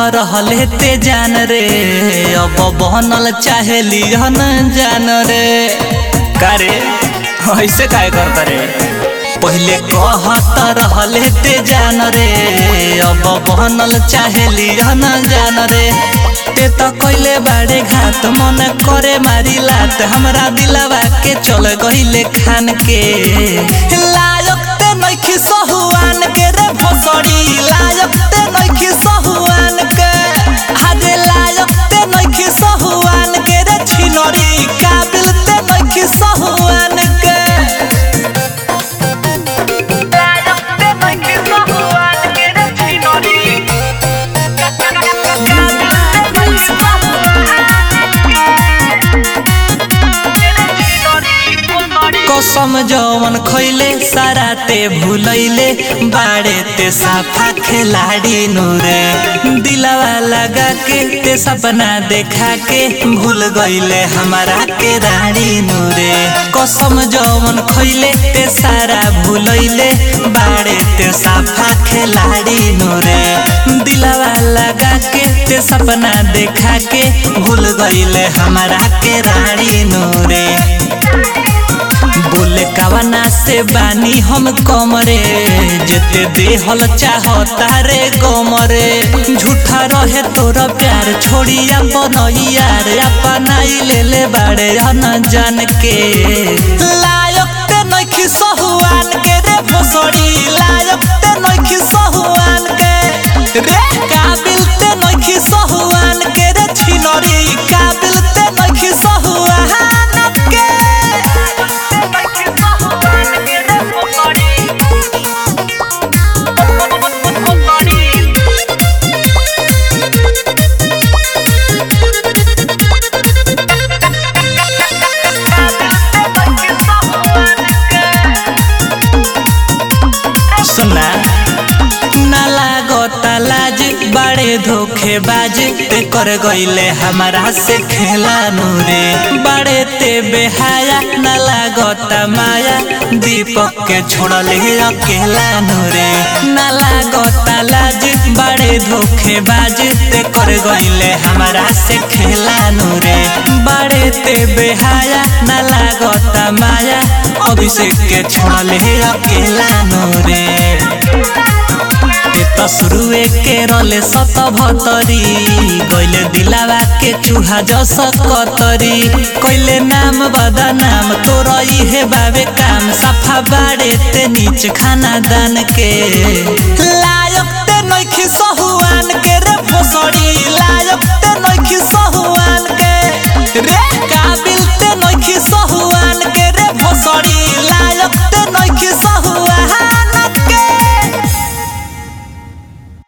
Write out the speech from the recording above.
रहले ते जान रे अब बनल चाहे लिहन जान रे करे ऐसे काय करता रे पहले कहत रहले ते जान रे अब बनल चाहे लिहन जान रे ते त कइले बाड़े घात मन करे मारी लात हमरा दिलवा के चल गइले खान के लायक ते नइखी सहुआन के रे भोसड़ी लायक ते नइखी सहुआन के हाजे लायक ते नइखी सहुआन के रे छिनरी काबिल ते नइखी सहुआन के कसम जवन खैले सारा ते भूलैले बाड़े ते साफा खिलाड़ी नूरे दिलवा लगा के ते सपना देखा के भूल गईले हमारा के रानी नूरे कसम जवन खैले ते सारा भूलैले बाड़े ते साफा खिलाड़ी नूरे दिलवा लगा के ते सपना देखा के भूल गईले हमारा के रानी नूरे बोले कवना से बानी हम कमरे जेते देहल चाहता रे कमरे झूठा रहे तोरा प्यार छोड़ी अपन यार अपनाई ले ले बाड़े हन जान के लायक ते नइखी सहुआन के रे भोसड़ी लायक ते नइखी सहुआन के रे काबिल ते नइखी सहुआन के रे छिनरी काबिल ते नइखी सहुआन के सुना ना लागता लाज बड़े धोखेबाज ते कर गईले हमारा से खेला नूरे बड़े ते बेहाया ना लागता माया दीपक के छोड़ले अकेला नूरे ना लागता लाज बड़े धोखेबाज ते कर गईले हमारा से खेला नूरे बड़े ते बेहाया ना लागता माया अभिषेक के छोड़ले अकेला नूरे ते त शुरुए के रले सत भतरी गइले दिलावा के चूहा जस कतरी कइले नाम बदा नाम तोर इहे बाबे काम सफा बाड़े ते नीच खाना दान के लायक ते नइखी सहुआन के रे भोसड़ी लायक ते नइखी सहुआन